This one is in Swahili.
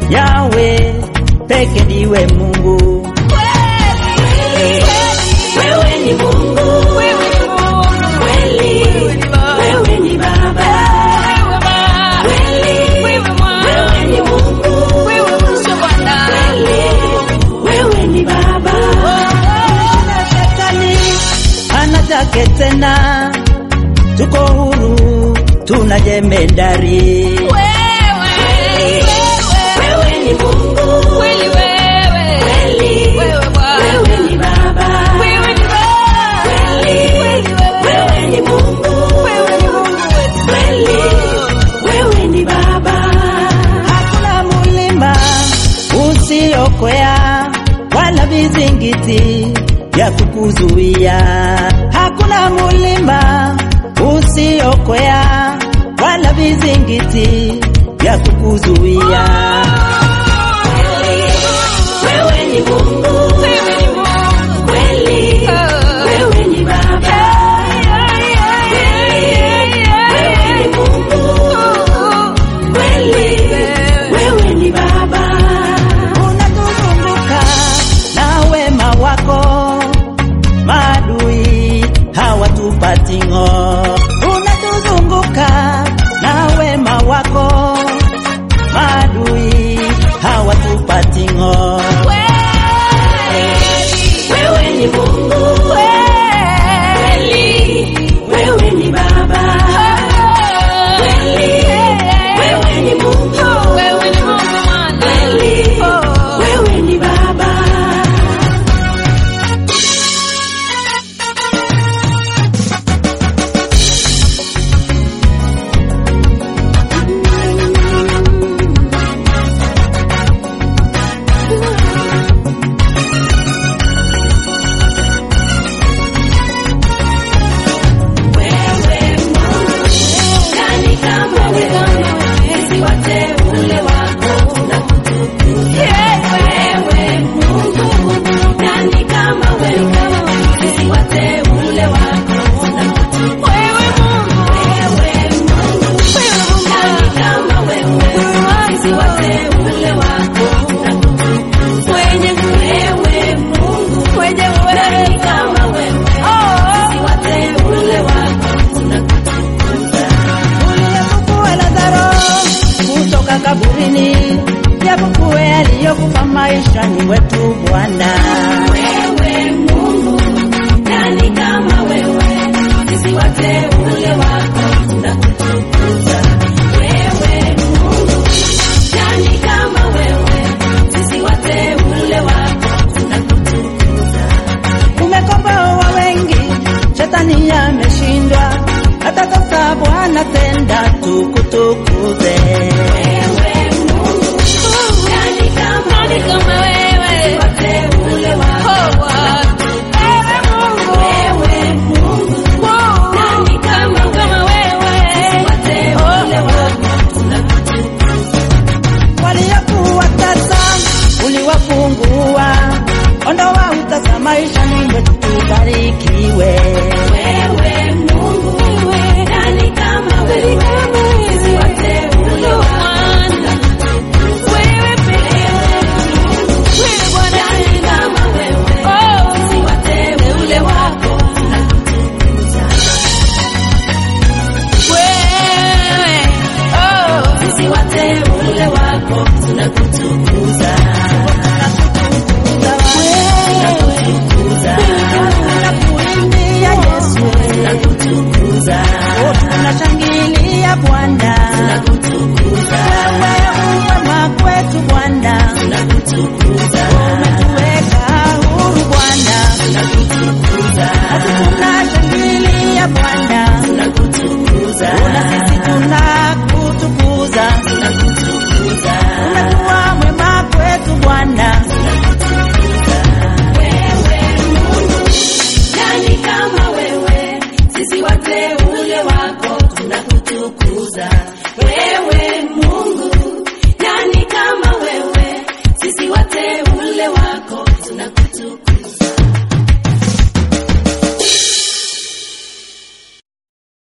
Yawe peke ndiwe Mungu. Wewe ni Mungu kweli, wewe ni Baba kweli, wewe ni Mungu kweli, wewe ni Baba. Shetani ana chake tena, tuko huru, tuna jemedari. Wewe ni Mungu kweli, wewe ni Baba kweli, wewe ni Mungu kweli, wewe ni Baba. Hakuna mulima usiokwea wala vizingiti vya kukuzuia. Hakuna mulima usiokwea wala vizingiti vya kukuzuia. Wewe ni Mungu kweli, wewe ni Baba wewe ni Mungu kweli, wewe ni Baba. Unatuzunguka na wema wako, maadui hawatupati ng'o. Unatuzunguka na wema wako, maadui hawatupati ng'o. Wewe ni Mungu kweli, wewe ni Baba kweli, wewe ni Mungu kweli, wewe ni Baba. Wewe Mungu, nani kama wewe? Sisi wateule wako tunakutukuza. Wewe Mungu, nani kama wewe? Sisi wateule wako tunakutukuza. Wewe Mungu, nani kama wewe? Sisi wateule wako tunakutukuza. Wewe Mungu, nani kama wewe? Sisi wateule wako tunakutukuza. Uliyefufua Lazaro kutoka kaburini, japokuwa aliyokufa maishani mwetu Bwana. Wewe Mungu, nani kama wewe? Sisi wateule wako tunakutukuza. Wewe Mungu, nani kama wewe? Sisi wateule wako tunakutukuza. Umekomboa wengi, shetani ameshindwa. Hata sasa Bwana, tenda tukutukuze. Wewe Mungu, nani kama wewe? Sisi wateule wako Wewe Mungu, nani kama wewe? Sisi wateule wako tunakutukuza. Waliokuwa tasa uliwafungua, ondoa utasa maishani mwetu, tubarikiwe. Wewe Mungu, nani kama wewe? Sisi wateule wako tunakutukuza. Wewe Mungu, nani kama wewe? Sisi wateule wako tunakutukuza. Sisi wateule wako tunakutukuza. Tunakutukuza. Tunakuimbia Yesu, Tunakutukuza. tunashangilia Bwana, Tunakutukuza. wewe uwema kwetu Bwana, Tunakutukuza. umetuweka huru Bwana, Tunakutukuza. tunashangilia Bwana,